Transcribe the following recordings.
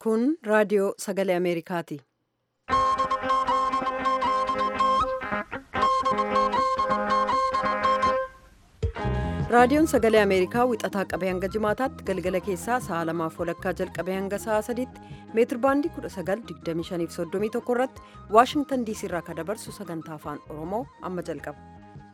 Kun raadiyoo sagalee Ameerikaati. Raadiyoon sagalee Ameerikaa wixataa qabee hanga jimaataatti galgala keessaa sa'a lamaaf walakkaa jalqabee hanga sa'a sadiitti meetir baandii 1925 irratti Waashingtan diisii irraa kan dabarsu sagantaa afaan Oromoo amma jalqaba.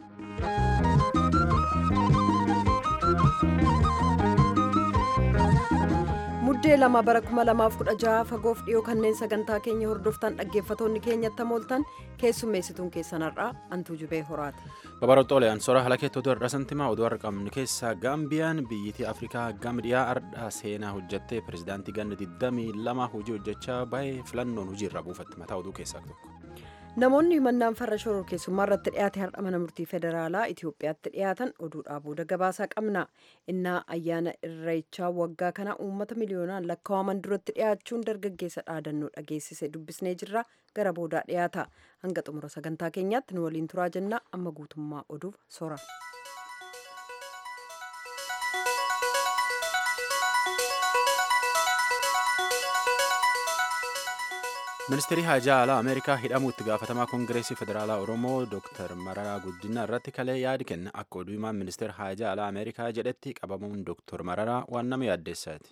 Muddee lama bara 2016 fagoof dhiyoo kanneen sagantaa keenya hordoftan dhaggeeffatoonni keenyatti mooltan keessummeessituun keessanarraa antuu jubee horaati. Babarootooleen sora halakeetti oduu har'a santimaa oduu har'a qabnu keessaa gaambiyaan biyyitii afrikaa gama dhiyaa ardhaa seenaa hojjattee pirezidaantii ganna 22 hojii hojjechaa baay'ee filannoon hojiirra buufatti mataa oduu keessaa tokko. Namoonni himannaan farra shororkeessummaa irratti dhiyaate har'a mana murtii federaalaa Itoophiyaatti dhiyaatan oduudhaa booda gabaasaa qabna. Innaa ayyaana irreechaa waggaa kana uummata miliyoonaan lakkaa'aman duratti dhiyaachuun dargaggeessa dhaadannoo dhageessise dubbisnee jirra gara boodaa dhiyaata. Hanga xumura sagantaa keenyaatti nu waliin turaa jenna amma guutummaa oduuf sora. ministeerri haajaa alaa ameerikaa hidhamuu itti gaafatamaa koongireesii federaalaa oromoo dr mararaa guddinaa irratti kalee yaadi kenna akka oduu himaan ministeera haajaa alaa ameerikaa jedhetti qabamuun dr mararaa waan nama yaaddeessaati.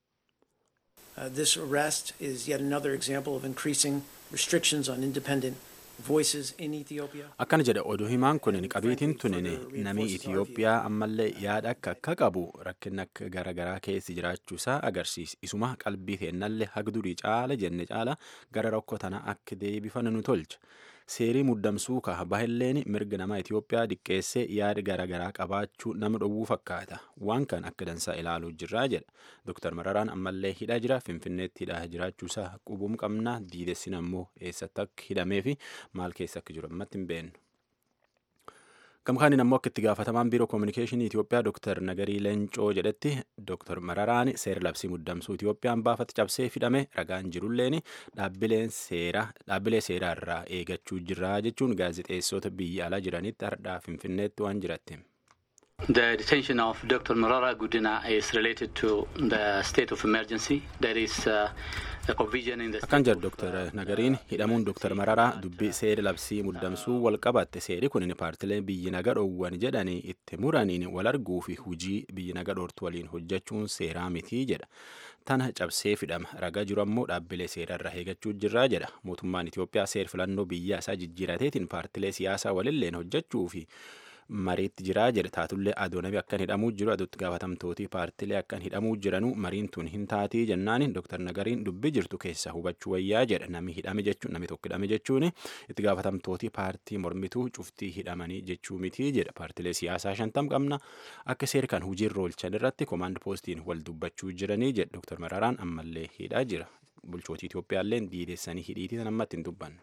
Uh, this arrest is yet another example of increasing restrictions on independent voices in Ethiopia. Akkana jedha oduu himaan kun qabiitiin tunin namii Itiyoophiyaa ammallee yaada akka akka qabu rakkinni akka garaagaraa keessi jiraachuusaa agarsiisa. Isuma qalbii teennallee hagdurii caala jenne caala gara rakkoo tana akka deebifannu nu tolcha. Seerii muddamsuu kaha bahilleen mirga nama Itiyoophiyaa diqqeessee yaada garaagaraa qabaachuu nama dhowwuu fakkaata. Waan kan akka dansaa ilaaluu jirraa jedha. Dr. Mararaan ammallee hidhaa jira. Finfinneetti hidhaa jiraachuusaa qubuum qabna. Diidessin ammoo eessatti akka hidhamee fi maal keessa akka jiru ammatti hin beeknu. Gamkaaniin ammoo akka itti gaafatamaan biiroo koominikeeshinii Itiyoophiyaa Dr. Nagarii Leencoo jedhetti Dr. Mararaan seera labsii muddamsuu Itiyoophiyaan baafatti cabsee fidhame ragaan jirulleen dhaabbilee seeraa irraa eegachuu jirra jechuun gaazexeessota biyya alaa jiranitti hardhaa Finfinneetti waan jiratti. The detention of Dr. Marara Gudina is related to the state of emergency. There is uh, a provision in the Akkan jedhu Dr. Nagariin hidhamuun Dr. Mararaa dubbii seera labsii muddamsuu wal qabatte seeri kun paartileen biyyi naga dhoowwan jedhanii itti muraniin wal arguu fi hujii biyyi naga dhoortu waliin hojjechuun seeraa mitii jedha. Tana cabsee fidhama ragaa jiru ammoo dhaabbilee seeraa irraa eegachuu jirraa jedha. Mootummaan Itiyoophiyaa seer filannoo biyya isaa jijjiirateetiin paartilee siyaasaa walilleen hojjechuu fi mariitti jiraa jedhe taatullee adoonamii akkan hidhamuu jiru aduutti gaafatamtootii paartilee akkan hidhamuu jiranuu mariin tun hin taatii jennaani dooktar nagariin dubbii jirtu keessa hubachuu wayyaa jedhe namni hidhame jechuun namni tokko hidhame jechuun itti gaafatamtootii paartii mormituu cuftii hidhamanii jechuu mitii jedha paartilee siyaasaa shantam qabna akka seer kan hojiirra oolchan irratti koomaand poostiin wal dubbachuu jiranii jedhe dooktar mararaan ammallee hidhaa jira bulchootii Itoophiyaallee diidessanii hidhiitii ammatti hin dubbanne.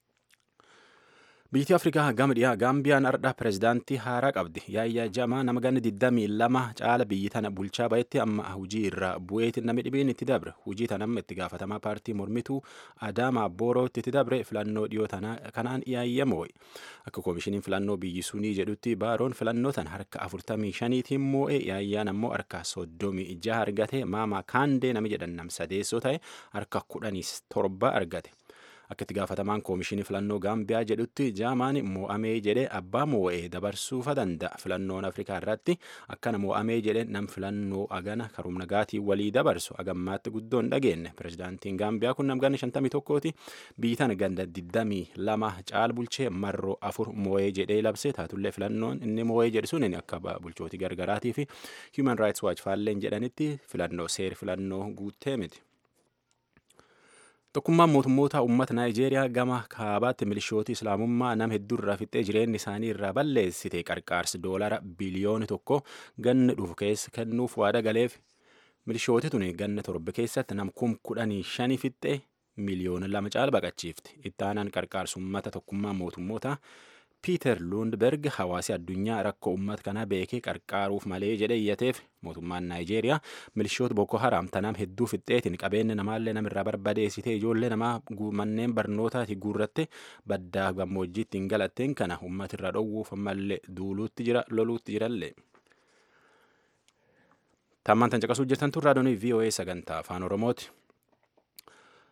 Biyyi Afrikaa gama dhiyaa Gaambiyaan ardha pirezidaantii haaraa qabdi. Yaayyaa Jamaa nama ganna 22 caala biyyi tana bulchaa bahetti amma hujii irraa bu'eetti namni dhibeen itti dabre. Hujii tana amma itti gaafatamaa paartii mormituu Adaamaa Boorootti itti dabre filannoo dhiyoo kanaan yaayyamoo. Akka koomishiniin filannoo biyyi sunii jedhutti baaroon filannoo tan harka 45tiin moo'e yaayyaan ammoo harka 36 argate maama kaandee nama jedhan nam sadeessoo ta'e harka 17 argate. Akka itti gaafatamaan koomishinii filannoo Gaambiyaa jedhutti jaamaan moo'amee jedhee abbaa moo'ee dabarsuufa danda'a. Filannoon Afrikaa irratti akkana moo'amee jedhee nam filannoo agana karumna gaatii walii dabarsu agammaatti guddoo hin dhageenye. Pirezidaantiin Gaambiyaa kun nam ganna 51ti biyyi tana ganda 22 caal bulchee marroo afur moo'ee jedhee labse taatullee filannoon inni moo'ee jedhu sun akka bulchootii gargaraatii fi Human Rights Watch faalleen jedhanitti filannoo seer filannoo guuttee miti. Tokkummaan mootummoota uummata Naayijeeriyaa gama kaabaatti milishootii islaamummaa nama hedduu irraa fixxee jireenya isaanii irraa balleessite qarqaarsi doolara biliyoona tokko ganna dhufu keessa kennuuf waada galeef milishooti tuni ganna torba keessatti nam kum kudhanii shanii fixxee miliyoona lama caala baqachiifti. Itti aanaan qarqaarsi uummata tokkummaa mootummoota Piiter Lundberg hawaasi addunyaa rakkoo uummata kanaa beekee qarqaaruuf malee jedhe iyyateef mootummaan Naayijeeriyaa milishoota Boko Haram tanam hedduu fixxeetiin qabeenya namaallee namirraa barbadeessitee ijoollee namaa manneen barnootaati guurratte baddaa gammoojjiitti hin galatteen kana uummata irraa dhowwuuf ammallee duuluutti jira loluutti jirallee. Tammaan tan caqasuu jirtan tun raadiyoonii VOA sagantaa afaan Oromooti.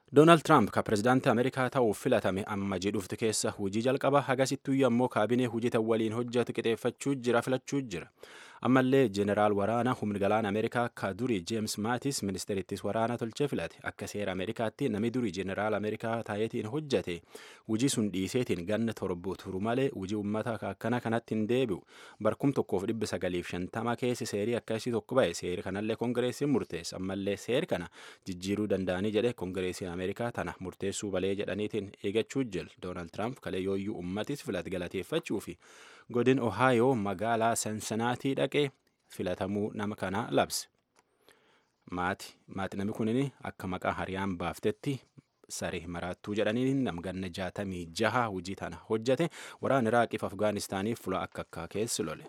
doonaald tiraamp ka pirezidaantii ameerikaa ta'uuf filatame amma jedhufti keessa hujii jalqaba hagasittuu ammoo kaabinee hujii waliin hojjetu qixeeffachuu jira filachuu jira ammallee jeeneraal waraana humni galaana ameerikaa ka durii jeems maatis ministeerittis waraana tolchee filate akka seera ameerikaatti namni durii jeeneraal ameerikaa taayetiin hojjete hujii sun dhiiseetiin ganna torbu turu malee hujii ummata akkana kanatti hin deebi'u barkum tokkoof dhibba sagaliif shantama keessi seerii akkasii tokko ba'e seeri kanallee kongireesiin murteessa ammallee seeri kana jijjiiruu danda'anii jedhe kongireesiin ameerikaa tana murteessuu balee jedhaniitiin eegachuu jil doonaald tiraamp kalee yooyyuu ummatis filate galateeffachuu fi godin ohaayoo magaalaa sansanaatii dhaqee filatamuu nama kana labse maati maati namni kunin akka maqaa hariyaan baaftetti saree maraattuu jedhanii namganna jaatamii jaha hujii tana hojjate waraana iraaqiif afgaanistaaniif fula akka akka keessi lole.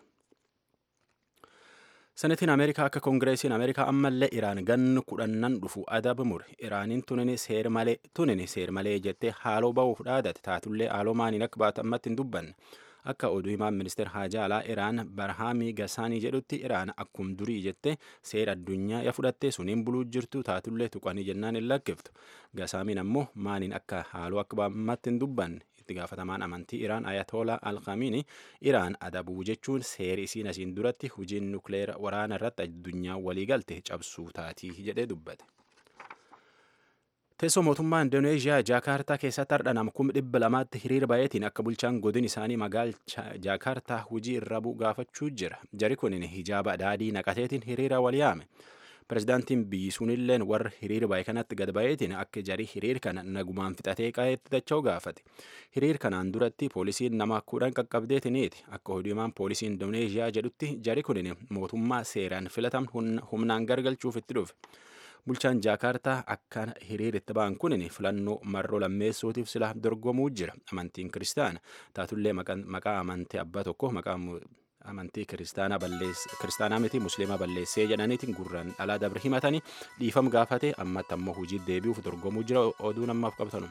senetiin ameerikaa akka koongireesiin ameerikaa ammallee iraan gannu kudhannan dhufu adaba mure iraaniin tunini seer malee tunini seer malee jettee haaloo ba'uuf dhaadate taatullee haaloo maaniin akka baatu ammatti hin dubbanne akka oduu himaan ministeer haajaa alaa iraan barhaamii gasaanii jedhutti iraan akkum durii jette seera addunyaa ya fudhattee suniin buluu jirtu taatullee tuqanii jennaan hin lakkiftu gasaamiin ammoo maaniin akka haaloo akka ammatti hin dubbanne itti gaafatamaan amantii iraan ayatolaa alkaamiini iraan adabuu jechuun seeri isiin asiin duratti hujiin nukleera waraana irratti addunyaa waliigalte cabsuu taatii jedhee dubbate. Teessoo mootummaa Indoneeziyaa Jaakaartaa keessatti har'a nama kuma dhibba lamaatti hiriira baay'eetiin akka bulchaan godin isaanii magaala Jaakaartaa hujii irra bu'u gaafachuu jira. Jari kunin hijaaba daadii naqateetiin hiriira wal yaame. Pirezidaantiin biyyi sunilleen warra hiriira baay'ee kanatti gad baay'eetiin akka jarii hiriir kana nagumaan fixatee qaeetti dacha'u gaafate. Hiriir kanaan duratti poolisiin nama kudhan qaqqabdeetiniiti. Akka oduumaan poolisii Indoneeziyaa jedhutti jari kunin mootummaa seeraan filatan humnaan gargalchuuf itti dhufe. bulchaan jaakaartaa akka hiriiritti ba'an kunin filannoo marroo lammeessuutiif sila dorgomuu jira amantiin kiristaana taatullee maqaa amantii abbaa tokko maqaa amantii kiristaanaa balleesse kiristaanaa miti musliimaa balleessee jedhaniitiin gurraan dhalaa dabre himatanii dhiifam gaafate ammatti ammoo hojii deebi'uuf dorgomuu jira oduu namaaf qabtanu.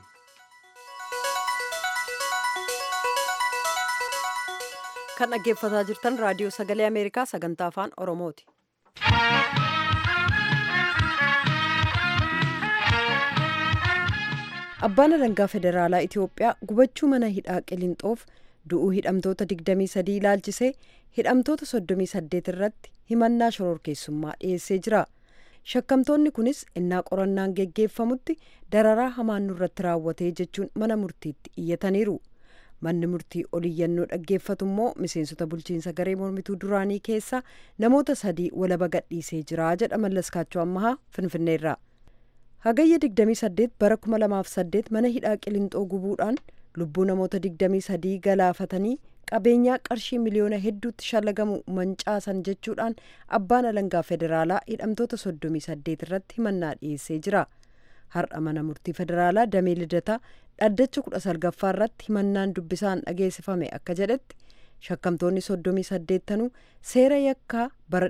kan dhaggeeffataa jirtan raadiyoo sagalee ameerikaa sagantaa afaan oromooti. abbaan alangaa federaalaa itiyoophiyaa gubachuu mana hidhaa qilinxoof du'uu hidhamtoota 23 ilaalchisee hidhamtoota 38 irratti himannaa shororkeessummaa dhiyeessee jira shakkamtoonni kunis innaa qorannaan geggeeffamutti dararaa hamaan nurratti raawwatee jechuun mana murtiitti iyyataniiru manni murtii oliyyannoo dhaggeeffatu immoo miseensota bulchiinsa garee mormituu duraanii keessaa namoota sadii walaba gadhiisee jira jedha mallaskaachoo ammahaa finfinneerraa hagayya 28 bara 2008 mana hidhaa qilinxoo gubuudhaan lubbuu namoota 23 galaafatanii qabeenyaa qarshii miliyoona hedduutti shallagamu mancaasan jechuudhaan abbaan alangaa federaalaa hidhamtoota 38 irratti himannaa dhiyeessee jira har'a mana murtii federaalaa damee lidataa dhaddacha 19ffaa irratti himannaan dubbisaan dhageessifame akka jedhetti shakkamtoonni 38 tanuu seera yakkaa bara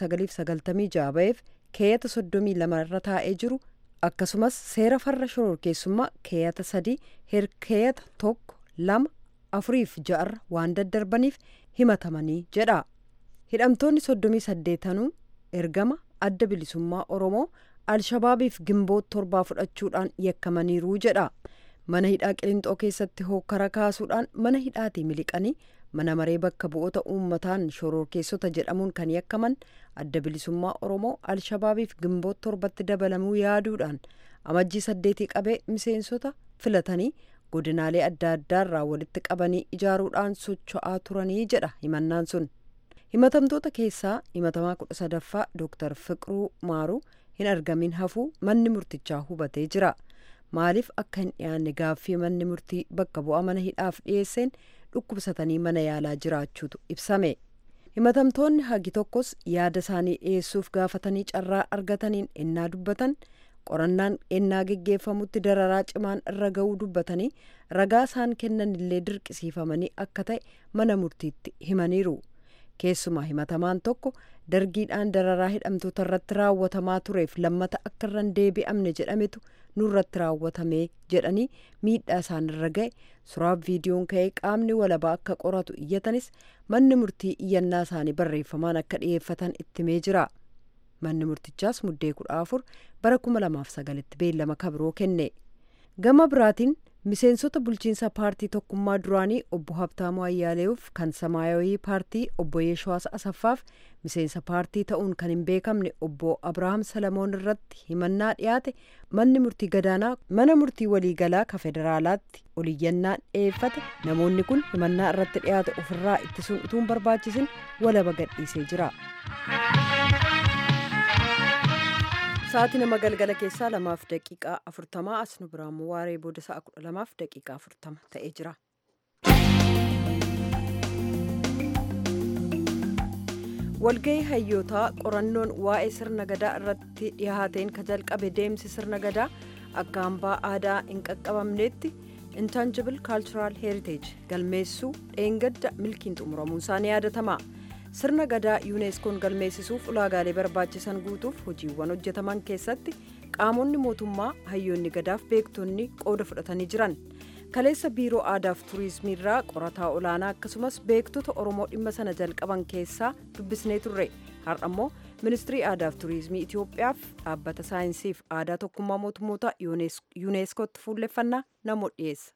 1996 ba'eef keeyata 32 irra taa'ee jiru akkasumas seera farra shororkeessummaa keeyata sadii keeyata tokko lama afuriif ja'arra waan daddarbaniif himatamanii jedha hidhamtoonni soddomii saddeetanuu ergama adda bilisummaa oromoo alshabaabiif gimboo torbaa fudhachuudhaan yakkamaniiru jedha mana hidhaa qilinxoo keessatti hokkara kaasuudhaan mana hidhaatii miliqanii mana maree bakka bu'oota uummataan shororkeessota jedhamuun kan yakkaman adda bilisummaa oromoo alshabaabiif gimboo torbatti dabalamuu yaaduudhaan amajjii saddeetii qabee miseensota filatanii godinaalee adda addaarraa walitti qabanii ijaaruudhaan socho'aa turanii jedha himannaan sun himatamtoota keessaa himatamaa kudha sadaffaa dooktar fiqiruu maaruu hin argamin hafuu manni murtichaa hubatee jira maaliif akka hin dhiyaanne gaaffii manni murtii bakka bu'aa mana hidhaaf dhiyeesseen dhukkubsatanii mana yaalaa jiraachuutu ibsame himatamtoonni hagi tokkos yaada isaanii dhiyeessuuf gaafatanii carraa argataniin ennaa dubbatan qorannaan ennaa geggeeffamutti dararaa cimaan irra ga'uu dubbatanii ragaa isaan kennan illee dirqisiifamanii akka ta'e mana murtiitti himaniiru keessumaa himatamaan tokko dargiidhaan dararaa hidhamtoota irratti raawwatamaa tureef lammata akka irra hin deebi'amne jedhametu nurratti raawwatame jedhanii miidhaa isaan irra ga'e suraaf viidiyoon ka'ee qaamni walabaa akka qoratu iyyatanis manni murtii iyyannaa isaanii barreeffamaan akka dhiyeeffatan ittimee jira manni murtichaas muddee kudha afur bara kuma lamaaf sagalitti beellama kabiroo kenne gama biraatiin miseensota bulchiinsa paartii tokkummaa duraanii obbo Habtaamuu Ayyaaleeuf kan samaayawii paartii obbo Yeeshawaas Asaffaaf miseensa paartii ta'uun kan hin beekamne obbo Abrahaam Salamoon irratti himannaa dhiyaate manni murtii gadaanaa mana murtii waliigalaa ka federaalaatti oliyyannaan dhiyeeffate namoonni kun himannaa irratti dhiyaate ofirraa ittisuun utuu hin barbaachisin walaba gadhiisee jira. Sa'aatii nama galgala keessaa lamaaf daqiiqaa afurtamaa as nu biraan waaree booda sa'a kudha lamaaf daqiiqaa afurtama ta'ee jira. walgahii hayyootaa qorannoon waa'ee sirna gadaa irratti dhiyaateen ka jalqabe deemsi sirna gadaa akka hambaa aadaa hin qaqqabamneetti intangible cultural heritage galmeessuu dheengadda milkiin xumuramuun isaanii yaadatama. sirna gadaa yuuneeskoon galmeessisuuf ulaagaalee barbaachisan guutuuf hojiiwwan hojjetaman keessatti qaamonni mootummaa hayyoonni gadaaf beektonni qooda fudhatanii jiran kaleessa biiroo aadaaf tuurizimii irraa qorataa olaanaa akkasumas beektota oromoo dhimma sana jalqaban keessaa dubbisnee turre har'ammoo ministirii aadaaf tuurizimii itiyoophiyaaf dhaabbata saayinsiif aadaa tokkummaa mootummoota yuuneeskootti fuulleffannaa namoo dhiyeessa.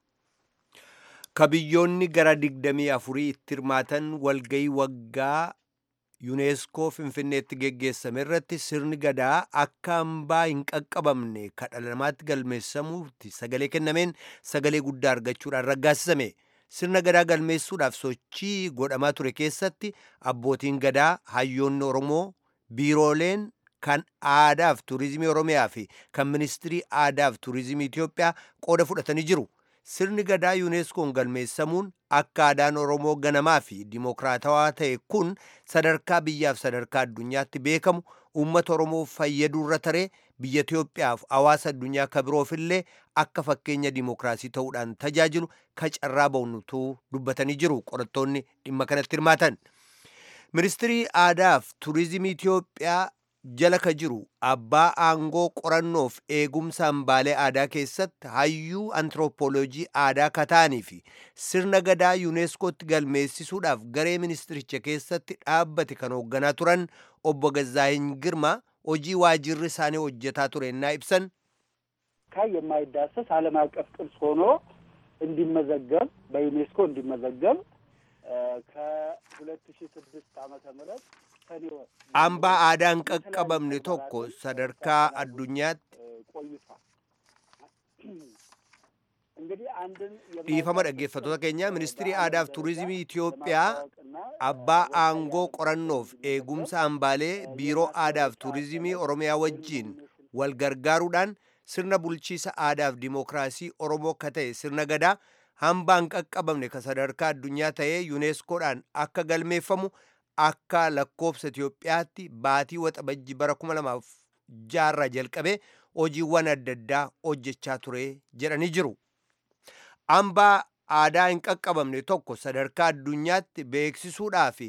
kabiyyoonni gara digdamii afurii itti hirmaatan walgayii waggaa yuuneeskoo finfinneetti geggeessame irratti sirni gadaa akka hambaa hin qaqqabamne ka dhala namaatti galmeessamuutti sagalee kennameen sagalee guddaa argachuudhaan raggaasisame sirna gadaa galmeessuudhaaf sochii godhamaa ture keessatti abbootiin gadaa hayyoonni oromoo biirooleen kan aadaaf tuurizimii oromiyaa fi kan ministirii aadaaf tuurizimii itiyoophiyaa qooda fudhatanii jiru. sirni gadaa yuuneeskoon galmeessamuun akka aadaan oromoo ganamaa fi dimokiraatawaa ta'e kun sadarkaa biyyaaf sadarkaa addunyaatti beekamu uummata oromoo fayyadurra taree biyya itiyoophiyaaf hawaasa addunyaa kabiroofillee akka fakkeenya dimokiraasii ta'uudhaan tajaajilu ka carraa ba'unutuu dubbatanii jiru qorattoonni dhimma kanatti hirmaatan ministirii aadaaf tuurizimii itiyoophiyaa jala ka jiru abbaa aangoo qorannoof eegumsa hambaalee aadaa keessatti hayyuu antiroopooloojii aadaa kataanii fi sirna gadaa yuuneeskootti galmeessisuudhaaf garee ministiricha keessatti dhaabbate kan hoogganaa turan obbo Gazzaahin Girma hojii waajirri isaanii hojjetaa ture እና ibsan የማይዳሰስ ዓለም አቀፍ ቅርስ ሆኖ እንዲመዘገብ በዩኔስኮ እንዲመዘገብ ከሁለት ሺ ስድስት ዓመተ ምህረት hambaa aadaan qaqqabamne tokko sadarkaa addunyaatti dhiifama dhaggeeffattoota keenya ministirii aadaaf tuurizimii Itiyoophiyaa abbaa aangoo qorannoof eegumsa hambaalee biiroo aadaaf tuurizimii Oromiyaa wajjiin wal gargaaruudhaan sirna bulchiisa aadaaf dimookiraasii Oromoo akka ta'e sirna gadaa hambaan qaqqabamne ka sadarkaa addunyaa ta'ee yuuneeskoodhaan akka galmeeffamu akka lakkoofsa Itiyoophiyaatti baatii waxabajji bara kuma lamaaf jaarraa jalqabee hojiiwwan adda addaa hojjechaa ture jedhanii jiru. Hambaa aadaa hin qaqqabamne tokko sadarkaa addunyaatti beeksisuudhaa fi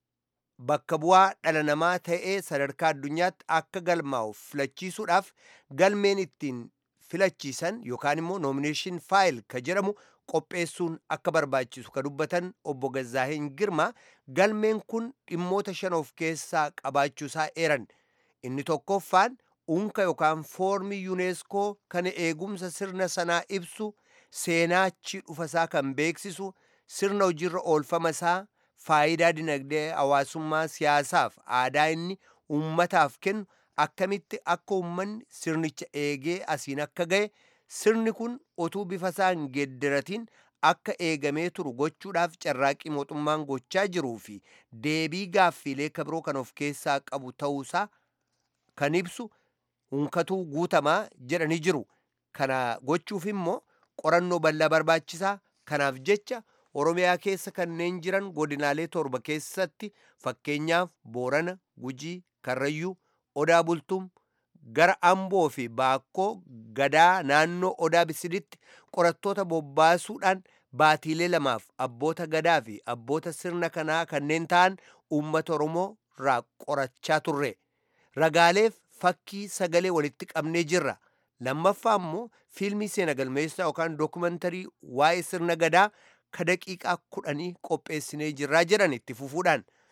bakka bu'aa dhala namaa ta'ee sadarkaa addunyaatti akka galmaa'u filachiisuudhaaf galmeen ittiin filachiisan yookaan immoo nomination faayil ka jedhamu qopheessuun akka barbaachisu ka dubbatan obbo Gazzaahin Girma galmeen kun dhimmoota shan of keessaa qabaachuusaa eeran inni tokkoffaan unka yookaan foormii yuuneeskoo kan eegumsa sirna sanaa ibsu seenaa achi dhufasaa kan beeksisu sirna hojiirra oolfama isaa faayidaa dinagdee hawaasummaa siyaasaaf aadaa inni uummataaf kennu akkamitti akka uummanni sirnicha eegee asiin akka ga'e sirni kun otuu bifa isaa hin geeddaratiin akka eegamee turu gochuudhaaf carraaqqii mootummaan gochaa jiruu fi deebii gaaffiilee kabiroo kan of keessaa qabu ta'uusaa kan ibsu hunkatuu guutamaa jedhanii jiru kana gochuuf immoo qorannoo bal'aa barbaachisaa kanaaf jecha oromiyaa keessa kanneen jiran godinaalee torba keessatti fakkeenyaaf boorana gujii karrayyuu odaa bultum gara amboo fi baakkoo gadaa naannoo odaa bisiditti qorattoota bobbaasuudhaan baatiilee lamaaf abboota gadaa fi abboota sirna kanaa kanneen ta'an uummata oromoo irraa qorachaa turre ragaaleef fakkii sagalee walitti qabnee jirra lammaffaa immoo fiilmii seena galmeessaa yookaan dookumantarii waa'ee sirna gadaa ka daqiiqaa kudhanii qopheessinee jirraa jedhan itti fufuudhaan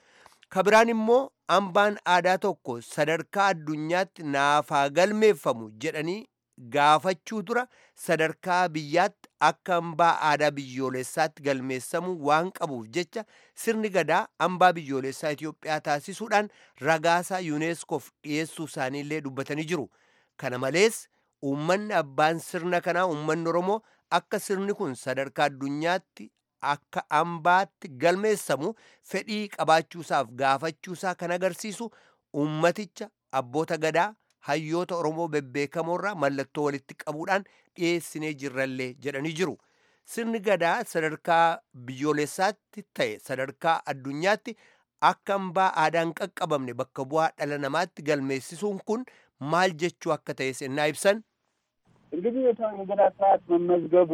kabiraan immoo hambaan aadaa tokko sadarkaa addunyaatti naafaa galmeeffamu jedhanii gaafachuu dura sadarkaa biyyaatti akka hambaa aadaa biyyoolessaatti galmeessamuu waan qabuuf jecha sirni gadaa hambaa biyyoolessaa Itoophiyaa taasisuudhaan ragaasaa yuuneeskoof dhiyeessuu isaaniillee dubbatanii jiru. Kana malees uummanni abbaan sirna kanaa uummanni Oromoo akka sirni kun sadarkaa addunyaatti akka hambaatti galmeessamu fedhii qabaachuusaaf gaafachuusaa kan agarsiisu uummaticha abboota gadaa hayyoota Oromoo bebbeekamoorraa mallattoo walitti qabuudhaan dhiyeessinee jirrallee jedhanii jiru. Sirni gadaa sadarkaa biyyoolessaatti ta'e sadarkaa addunyaatti akka hambaa aadaan qaqqabamne bakka bu'aa dhala namaatti galmeessisuun kun maal jechuu akka ta'e sennaa ibsan እንግዲህ የገዳ ስርዓት መመዝገቡ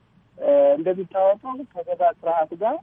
እንደሚታወቀው ከገዳ ስርዓት ጋር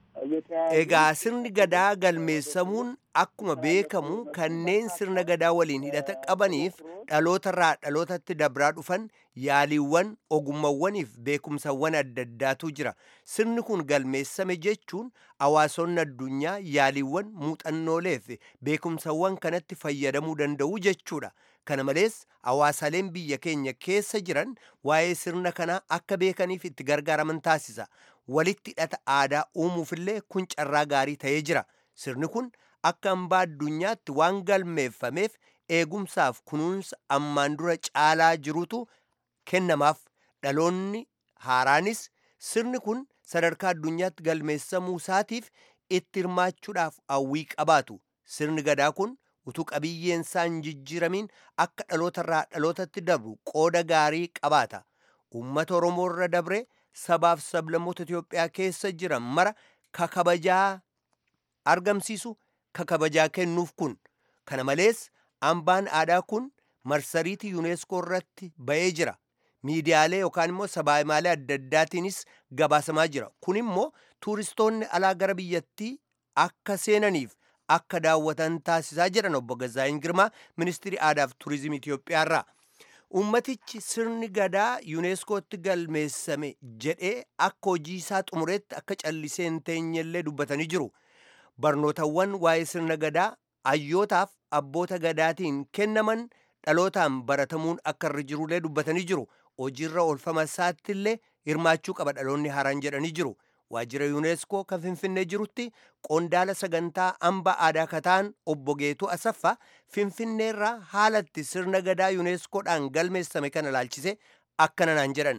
Egaa sirni gadaa galmeessamuun akkuma beekamu kanneen sirna gadaa waliin hidhata qabaniif dhalootarraa dhalootatti dabraa dhufan yaaliiwwan ogummawwaniif beekumsawwan adda addaatu jira. Sirni kun galmeessame jechuun hawaasonni addunyaa yaaliiwwan muuxannoolee fi beekumsawwan kanatti fayyadamuu danda'u jechuudha. Kana malees hawaasaleen biyya keenya keessa jiran waa'ee sirna kanaa akka beekaniif itti gargaaraman taasisa. Walitti hidhata aadaa uumuufillee kun carraa gaarii ta'ee jira. Sirni kun akka hambaa addunyaatti waan galmeeffameef eegumsaaf kunuunsa ammaan dura caalaa jirutu kennamaaf. Dhaloonni haaraanis sirni kun sadarkaa addunyaatti galmeessamuu isaatiif itti hirmaachuudhaaf hawwii qabaatu. Sirni gadaa kun utuu qabiyyeen isaa hin jijjiiramiin akka dhalootarraa dhalootatti dabru qooda gaarii qabaata. Uummata Oromoo irra dabre sabaaf sablammoota Itoophiyaa keessa jiran mara kakabajaa argamsiisu kakabajaa kennuuf kun. Kana malees hambaan aadaa kun marsariitii yuuneeskoo irratti ba'ee jira. Miidiyaalee yookaan immoo sabaayimaalee adda addaatiinis gabaasamaa jira. Kun immoo tuuristoonni alaa gara biyyattii akka seenaniif akka daawwatan taasisaa jedhan obbo Gazaayin Girmaa ministirii aadaa fi tuurizimii Itoophiyaa irraa. Uummatichi sirni gadaa yuuneeskootti galmeessame jedhee akka hojii isaa xumureetti akka callisee hin teenyellee dubbatanii jiru. Barnootawwan waa'ee sirna gadaa hayyootaaf abboota gadaatiin kennaman dhalootaan baratamuun akka irra jirullee dubbatanii jiru. Hojiirra oolfama isaatti illee hirmaachuu qaba dhaloonni haaraan jedhanii jiru. Waajjira yuuneeskoo kan Finfinnee jirutti qondaala sagantaa hamba aadaa kataan obbo Geetuu Asaffaa Finfinneerraa haalatti sirna gadaa yuuneeskoodhaan galmeessame kana ilaalchise akkana naan jedhan.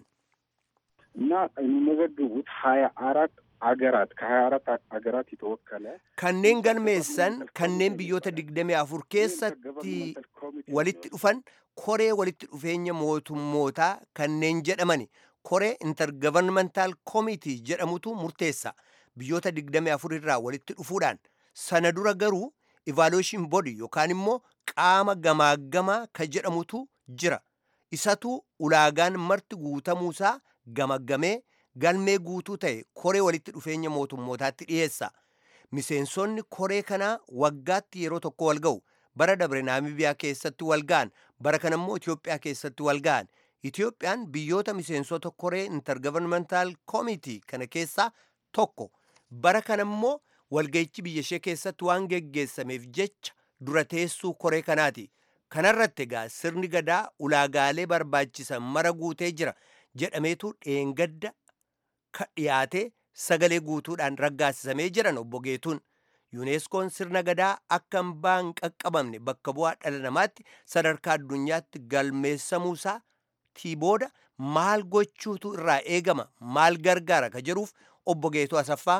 እና የሚመዘግቡት ሀያ አራት አገራት ከሀያ አራት አገራት የተወከለ Kanneen galmeessan kanneen biyyoota digdamii afur keessatti walitti dhufan koree walitti dhufeenya mootummootaa kanneen jedhamani koree intergovernmental committee jedhamutu murteessa biyyoota digdamii afur irraa walitti dhufuudhaan sana dura garuu evaluation body yookaan immoo qaama gamaaggamaa ka jedhamutu jira isatu ulaagaan marti guutamuusaa gamaggamee galmee guutuu ta'e koree walitti dhufeenya mootummootaatti dhiyeessa miseensonni koree kanaa waggaatti yeroo tokko wal ga'u bara dabre naamibiyaa keessatti wal ga'an bara kana immoo Itoophiyaa keessatti wal ga'an Itoophiyaan biyyoota miseensota koree intergovernmental committee kana keessaa tokko bara kana immoo walga'ichi biyya ishee keessatti waan geggeessameef jecha dura teessuu koree kanaati. Kanarratti egaa sirni gadaa ulaagaalee barbaachisan mara guutee jira jedhameetu dheengadda ka dhiyaatee sagalee guutuudhaan raggaasisamee jiran obbo Geetuun. yuuneeskoon sirna gadaa akka hambaa hin qaqqabamne bakka bu'aa dhala namaatti sadarkaa addunyaatti galmeessamuusaa tii booda maal gochuutu irraa eegama maal gargaara ka jedhuuf obbo Geetuu Asaffaa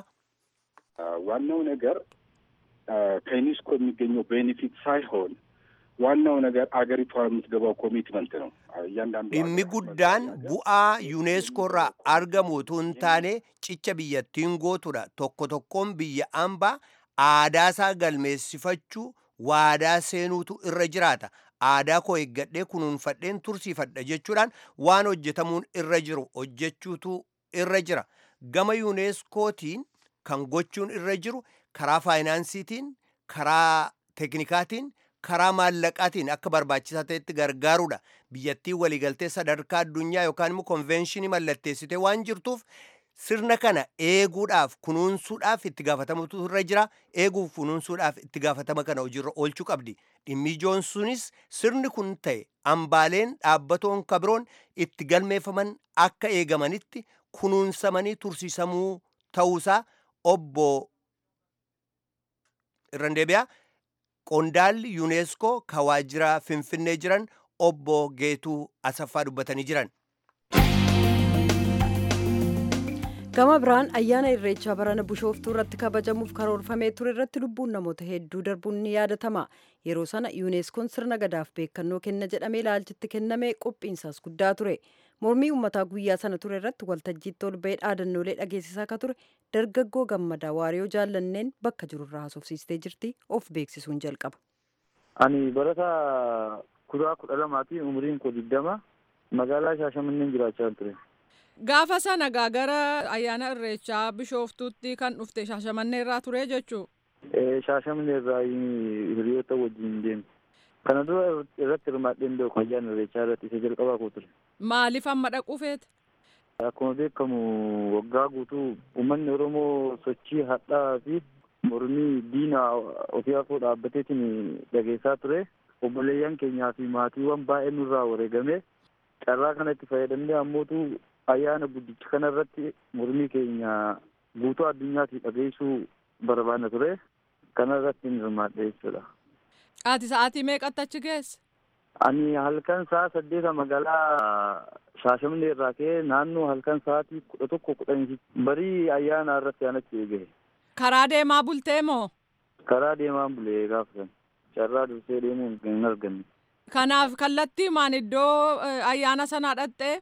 ዋናው ነገር ከዩኒስኮ የሚገኘው ቤኔፊት ሳይሆን ዋናው ነገር አገሪቷ የምትገባው ኮሚትመንት ነው። እያንዳንዱ dhimmi guddaan bu'aa yuuneeskoo irraa argamu utuu hin taane cicha biyyattiin gootudha tokko tokkoon biyya hambaa aadaasaa galmeessifachuu waadaa seenuutu irra jiraata aadaa koo eeggadhee kunuunfadheen tursiifadha jechuudhaan waan hojjetamuun irra jiru hojjechuutu irra jira gama yuuneeskootiin kan gochuun irra jiru karaa faayinaansiitiin karaa teknikaatiin karaa maallaqaatiin akka barbaachisaa ta'etti gargaaruudha biyyattiin waliigaltee sadarkaa addunyaa yookaan immoo konvenshinii mallatteessitee waan jirtuuf sirna kana eeguudhaaf kunuunsuudhaaf itti gaafatamatu irra jira eeguuf kunuunsuudhaaf itti gaafatama kana hojiirra oolchuu qabdi dhimmi ijoon sunis sirni kun ta'e hambaaleen dhaabbatoon kabiroon itti galmeeffaman akka eegamanitti kunuunsamanii tursiisamuu ta'uusaa obbo irran deebi'aa qondaalli yuuneeskoo ka waajjira finfinnee jiran obbo geetuu asaffaa dubbatanii jiran. gama biraan ayyaana irreechaa barana bishooftuu irratti kabajamuuf karoorfamee ture irratti lubbuun namoota hedduu darbuun ni yaadatama yeroo sana yuuneeskoon sirna gadaaf beekannoo kenna jedhamee ilaalchitti kenname qophiinsaas guddaa ture mormii uummataa guyyaa sana ture irratti waltajjiitti ol ba'ee dhaadannoolee dhageessisaa akka ture dargaggoo gammadaa waariyoo jaallanneen bakka jirurraa haasofsiistee jirti of beeksisuun jalqaba. ani barataa kutaa kudha lamaati umriin koo digdama magaalaa shaashamanneen jiraachaa ture. Gaafa sana gara ayyaana irreechaa bishooftuutti kan dhufte shaashamannee irraa ture jechuu. Shaashamannee irraa hiriyoota wajjin deemu. Kana dura irratti hirmaadheen beeku ayyaana irreechaa irratti isa jalqabaa koo ture. Maaliif amma dhaquu feete? Akkuma beekamu waggaa guutuu uummanni Oromoo sochii hadhaa fi mormii diina ofii afoo dhaabbateetiin dhageessaa ture. Obboleeyyan keenyaa fi maatiiwwan baay'ee nurraa wareegame carraa kanatti fayyadamnee ammootu ayyaana guddicha kana irratti mormii keenya guutuu addunyaatti dhageessuu barbaadna ture kana irratti hin hirmaadhe jechuudha. Ati sa'aatii meeqatti achi geesse? Ani halkan sa'a saddeeta magaalaa Shaashamannee irraa ka'ee naannoo halkan sa'aatii kudha tokko kudhanii barii ayyaana irratti aanatti eegahe. Karaa deemaa bultee moo? Karaa deemaa bulee gaafa sana carraa dursee deemuun hin arganne. Kanaaf kallattiimaan iddoo ayyaana sanaa dhaqxee?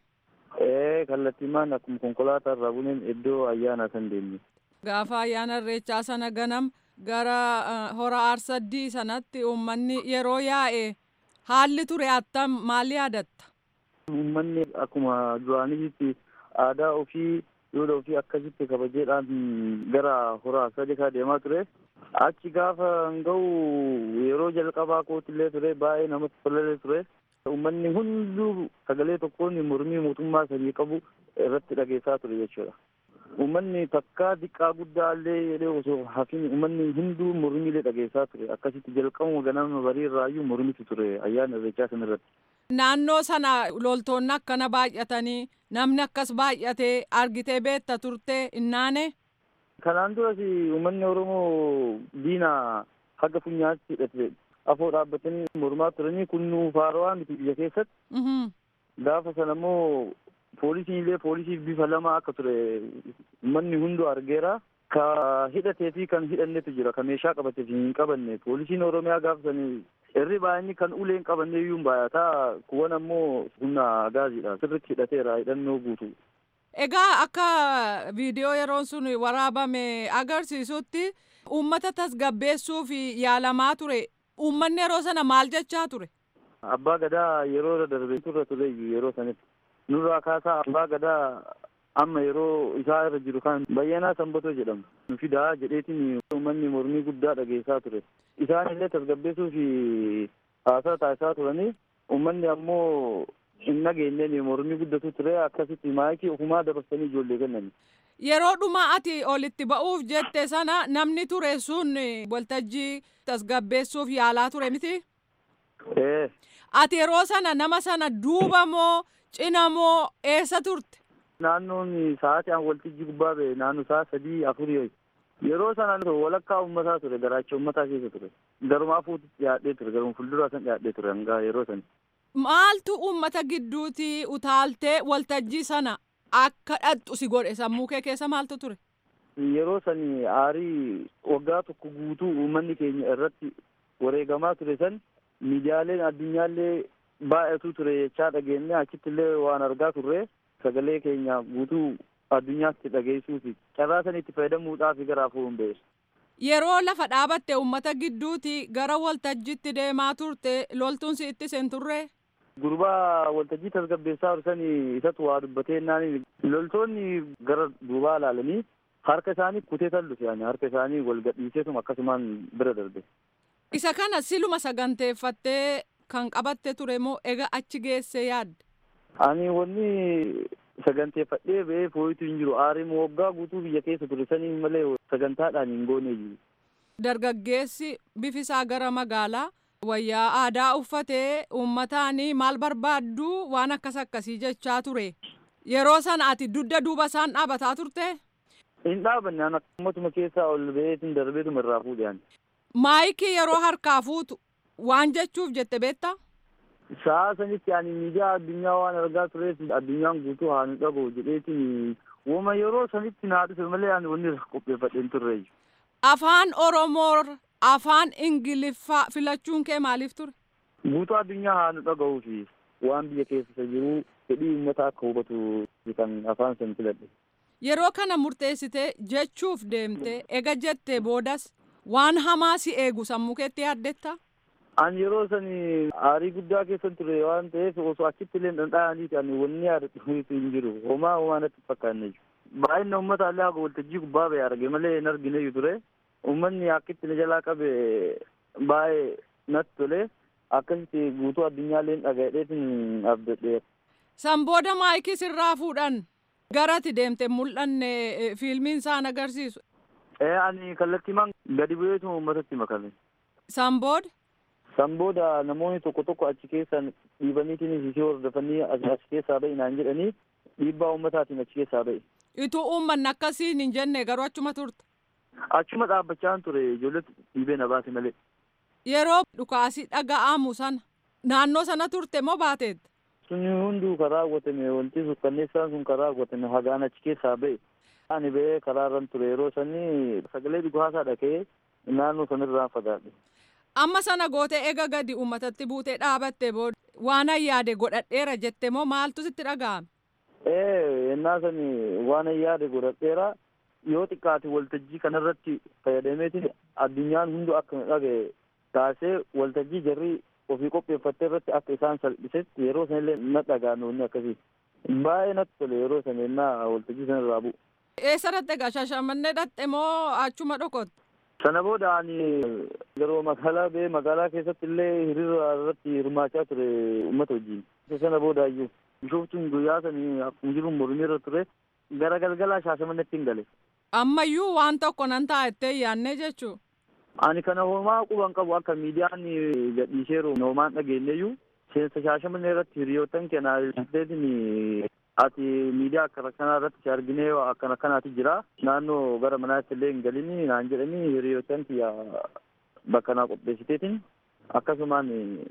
Ee kallattiimaan akkuma konkolaataa irraa buneen iddoo ayyaana san deemne. Gaafa ayyaana irreechaa sana ganam gara hora aarsaddii sanatti uummanni yeroo yaa'e haalli ture attam maal yaadatta? Uummanni akkuma duraanitti aadaa ofii duudhaa ofii akkasitti kabajeedhaan gara hora aarsadii deemaa ture. Achi gaafa ga'u yeroo jalqabaa kootillee ture baay'ee namatti tolee ture. Uummanni hunduu sagalee tokkoon mormii mootummaa sanii qabu irratti dhageessaa ture jechuudha. Uummanni takkaa xiqqaa guddaa illee jedhee osoo hafin uummanni hunduu mormiilee dhageessaa ture. Akkasitti jalqabuma ganama barii irraayyuu mormitu ture ayyaana irreechaa sana irratti. Naannoo sana loltoonni akkana baay'atanii namni akkas baay'atee argitee beetta turtee innaane. Kanaan duras uummanni Oromoo diina haga funyaatti hidhate afoo dhaabbatanii mormaa turanii kunnuu faarawaa miti biyya keessatti. Gaafa sana immoo poolisiin illee poolisiif bifa lama akka ture uummanni hunduu argeera. Ka hidhatee fi kan hidhannetu jira. Ka meeshaa qabatee fi hin qabanne. Poolisiin Oromiyaa gaafa sana irri baay'inni kan ulee hin qabanne iyyuu hin baay'ata. Kuwwan ammoo humna gaaziidha. Sirriitti hidhateera hidhannoo guutu. Egaa akka viidiyoo yeroon sun waraabame agarsiisutti uummata tasgabbeessuuf yaalamaa ture. Uummanni yeroo sana maal jechaa ture? Abbaa gadaa yeroo darbe turre ture yeroo sanitti. Nurraa kaasaa abbaa gadaa amma yeroo isaa irra jiru kan bayyanaa sanbatoo jedhamu. Nu fidaa jedheetiin uummanni mormii guddaa dhageessaa ture. Isaan illee tasgabbeessuuf haasaa taasisaa turanii uummanni ammoo hin nageenyeen mormii guddatu ture akkasitti maayikii ofumaa dabarsanii ijoollee kennani. Yeroo dhuma ati olitti ba'uuf jette sana namni ture sun waltajjii tasgabbeessuuf yaalaa ture miti? Ee. Ati yeroo sana nama sana duuba moo cina moo eessa turte? Naannoon sa'aatii an waltajjii gubbaa ba'e naannoo sa'a sadii afurii yeroo sana walakkaa uummataa ture garaacha uummataa keessa ture. Garumaa fuututti dhiyaadhee ture garuma fuulduraa san dhiyaadhee ture hanga yeroo sani. Maaltu uummata gidduuti utaaltee waltajjii sana akka dhadhu si godhe sammuu kee keessa maaltu ture? Yeroo sani aarii waggaa tokko guutuu uummanni keenya irratti wareegamaa ture san miidiyaaleen addunyaallee baay'atu ture jechaa dhageenye achitti illee waan argaa turre sagalee keenya guutuu addunyaatti dhageessuuti carraa san itti fayyadamuudhaaf gara afuun ba'e. Yeroo lafa dhaabatte uummata gidduuti gara waltajjiitti deemaa turte loltuun si itti seen turre? Gurbaa waltajjii tasgabbeessaa tursanii isatu waa dubbatee naani loltoonni gara duubaa ilaalanii harka isaanii kutee tallufe yani harka isaanii wal gadhiiseetuma akkasumaan bira darbe. Isa kana siluma saganteeffattee kan qabatte ture moo ega achi geesse yaadde? Ani wanni saganteeffadhee ba'ee fooyitu hin jiru aariin waggaa guutuu biyya keessa ture sanii malee sagantaadhaan hin goone jiru. Dargaggeessi bifisaa gara magaalaa wayyaa aadaa uffatee uummataanii maal barbaaddu waan akkas akkasii jechaa ture. Yeroo sana ati dugda duuba isaan dhaabataa turte? Hin dhaabanne an akkumatuma keessaa ol ba'eetiin darbeetuma irraa fuudhan. Maayikii yeroo harkaa fuutu waan jechuuf jette beektaa? Sa'a sanitti ani miidiyaa addunyaa waan argaa tureef addunyaan guutuu haa nu dhaga'u jedheetiin wama yeroo sanitti naa dhufe malee ani wanni irra qopheeffadheen turre. Afaan Oromoo afaan Ingiliffaa filachuun kee maaliif ture? Guutuu addunyaa haa nu dhaga'uu fi waan biyya keessa jiru fedhii uummataa akka hubatu kan afaan san filadhe. Yeroo kana murteessitee jechuuf deemte ega jettee boodas waan hamaa si eegu sammuu keetti yaaddetta? Ani yeroo sani aarii guddaa keessan ture waan ta'eef osoo achitti illee dhandha'aniiti ani wanni yaadatu hin jiru homaa homaa natti fakkaanne jiru. Baay'ina uummata illee haga waltajjii gubbaa ba'e arge malee hin argine ture. Uummanni akkitti na jalaa qabe baay'ee natti tole akkasitti guutuu addunyaallee dhaga'eetiin abdadheera. San booda maayikii sirraa fuudhan garati deemte mul'anne fiilmiin isaan agarsiisu. Ee ani kallattiimaan gadi bu'eetu uummatatti makame. San booda? San booda namoonni tokko tokko achi keessa dhiibaniitiin ishee hordofanii achi keessaa ba'i naan jedhanii dhiibbaa uummataatiin achi keessaa ba'i. Ituu uummanni akkasiin hin jenne garuu achuma turte. Achuma dhaabbachaa ture ijoolletu dhiibee na baase malee. Yeroo dhukaasii dhaga'amu sana naannoo sana turte moo baateetta? Sunni hunduu karaa raawwatame wanti sukkanneessaan sun karaa raawwatame hagaan achi keessaa ba'e. Ani ba'ee karaa irran ture yeroo sanii sagalee dhugaasaa dhaga'ee naannoo sanarraan fagaadhe. Amma sana gootee ega gadi uummatatti buutee dhaabatte booda waan yaade godhadheera jette moo maaltu sitti dhaga'ame? Ee yennaa sani waan yaade godhadheera yoo xiqqaate waltajjii kanarratti fayyadameetiin addunyaan hundu akka dhaga'e taasee waltajjii jarri ofii qopheeffattee irratti akka isaan salphisetti yeroo sanillee na dhaga'ame wanni akkasii. Baay'ee natti tole yeroo sana yennaa waltajjii sanarraa bu'u. Eessa dhatte egaa shashamannee dhatte moo achuma dhokotte? Sana booda ani yeroo magaalaa ba'ee magaalaa keessatti illee hiriira irratti hirmaachaa ture uummata wajjin. Sana booda iyyuu bishooftuun guyyaa sanii akkuma jiru mormii irra ture gara galgalaa shaashamannetti hin gale. Ammayyuu waan tokko nan taa'ettee yaannee jechuu. Ani kana homaa quban qabu akka miidiyaan gadhiiseeru homaan dhageenyeyyuu seensa shaashamannee irratti hiriyoottan kennaa ilaalteetiin ati miidiyaa akkana kanaa irratti si arginee akkana kanaati jira naannoo gara manaatti illee hin galini naan jedhanii hiriyoottan kiyya bakka naa qopheessiteetiin akkasumaan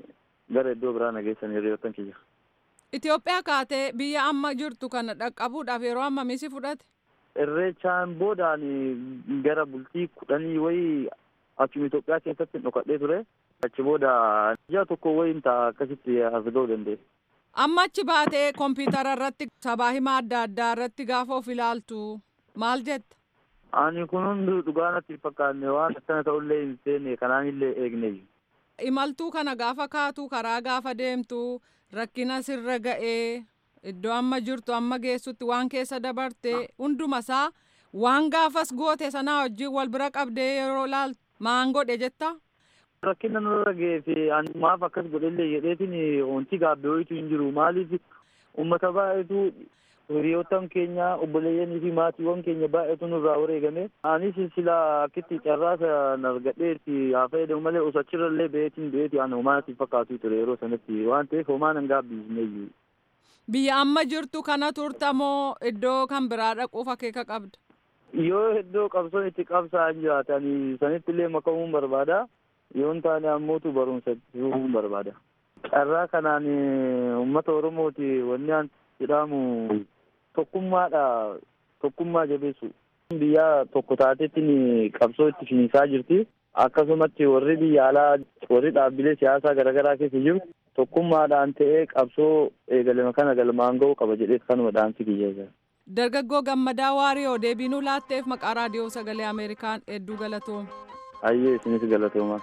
gara iddoo biraa nageessan hiriyoottan kiyya. Itoophiyaa kaatee biyya amma jirtu kana dhaqqabuudhaaf yeroo ammamii si fudhate? Irreechaan boodaan gara bultii kudhanii wayii achuma Itoophiyaa keessatti dhokadhee ture. Achi booda ji'a tokko wayiin ta'a akkasitti as ga'uu danda'e. Amma achi baatee kompiitara irratti sabaa himaa adda addaa irratti gaafa of ilaaltu maal jetta? Ani kun hundi dhugaa natti fakkaanne waan akkana ta'ullee hin seenne kanaanillee eegne. Imaltuu kana gaafa kaatu karaa gaafa deemtu rakkina sirra ga'ee iddoo amma jirtu amma geessutti waan keessa dabarte hundumasaa waan gaafas goote sanaa wajjin wal bira qabdee yeroo ilaaltu maan godhe jetta? Rakkina nurra ga'ee fi ani maaf akkas godhellee jedheetiin wanti gaabbee wayitu hin jiru maaliif uummata baay'eetu hiriyoottan keenya obboleeyyanii fi maatiiwwan keenya baay'eetu nurraa wareegame anis sila akkitti carraasa argadheetti haa fayyadamu malee osoo achirrallee ba'eetiin ba'eeti ani homaa natti fakkaatu ture yeroo sanatti waan ta'eef homaa nan gaabbiisneeyyu. Biyya amma jirtu kana turta moo iddoo kan biraa dhaquuf akeeka qabda? Yoo iddoo qabsoon itti qabsaa'an jiraatan sanitti illee makamuun barbaada. Yoo hin taane ammootu barumsa itti barbaada. Carraa kanaan uummata Oromooti wanni an jedhamu tokkummaadha tokkummaa jabeessu. Biyya tokko taateettiin qabsoo itti finiisaa jirti. Akkasumatti warri biyya alaa warri dhaabbilee siyaasaa garaagaraa keessa jiru tokkummaadhaan ta'ee qabsoo eegalame kana galmaan ga'uu qaba jedhee kanuma dhaamsi kiyya. Dargaggoo Gammadaa Waariyoo deebiinuu laatteef maqaa raadiyoo sagalee Ameerikaan hedduu galatooma. Ayyee isinis galatooma.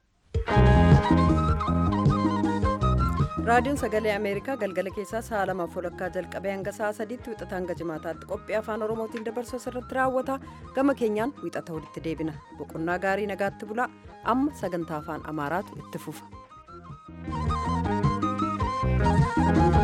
raadiyoon sagalee ameerikaa galgala keessaa sa'a lamaaf walakkaa jalqabee hanga sa'a sadiitti wixata hanga jimaataatti qophii afaan oromootiin dabarsu irratti raawwata gama keenyaan wixata walitti deebina boqonnaa gaarii nagaatti bulaa amma sagantaa afaan amaaraatu itti fufa.